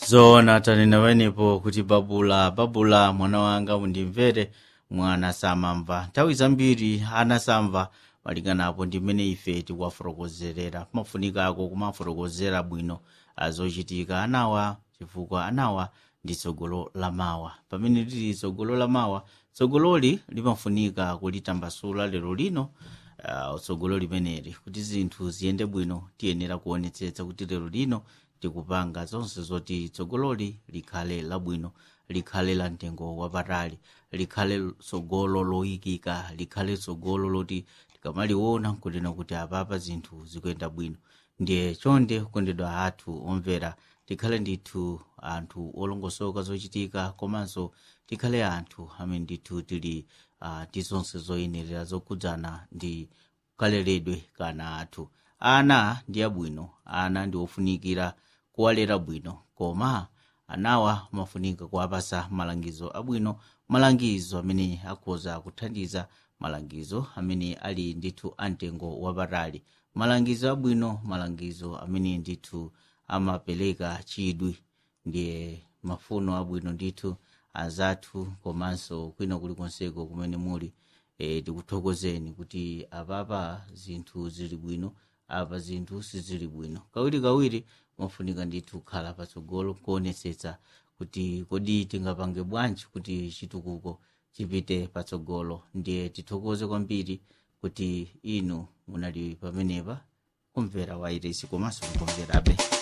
zoona tanena panepo kuti babula babula mwana wanga undimvere mwana samamva nthawi zambiri ana samva malinganapo ndi mmene ife tikuwafotokozerera pamafunikako kumafotokozera bwino azochitika anawa chifukwa anawa ndi tsogolo la mawa pamene tili tsogolo la mawa tsogololi limafunika kulitambasula lero lino uh, tsogolo limeneli kuti zinthu ziyende bwino tiyenera kuonetsetsa kuti lero lino tikupanga zonse zoti tsogololi likhale labwino likhale la mtengo wapatali likhale tsogolo loyikika likhale tsogolo loti tikamaliona nkunena kuti apapa zinthu zikuyenda bwino ndiye chonde kukondedwa athu omvera tikhale ndithu anthu olongosoka zochitika komanso tikhale anthu amene ndithu tili uh, tizonse zoyenerera zokhudzana ndi kaleredwe kana athu ana ndi abwino ana ndi ofunikira kuwalera bwino koma anawa mafunika kuwapasa malangizo abwino malangizo amene akhoza kuthandiza malangizo amene ali ndithu amtengo wapatali malangizo abwino malangizo amene ndithu amapereka chidwi ndiye mafuno abwino ndithu azathu komanso kwina kulikonseko kumene muli e, tikuthokozeni kuti apapa zinthu zili bwino apa zinthu sizili bwino kawirikawiri mafunika ndithu kukhala patsogolo kuonetsetsa kuti kodi tingapange bwanji kuti chitukuko chipite patsogolo ndiye tithokoze kwambiri kuti inu munali pamenepa kumvera wairesi komanso mukumverabe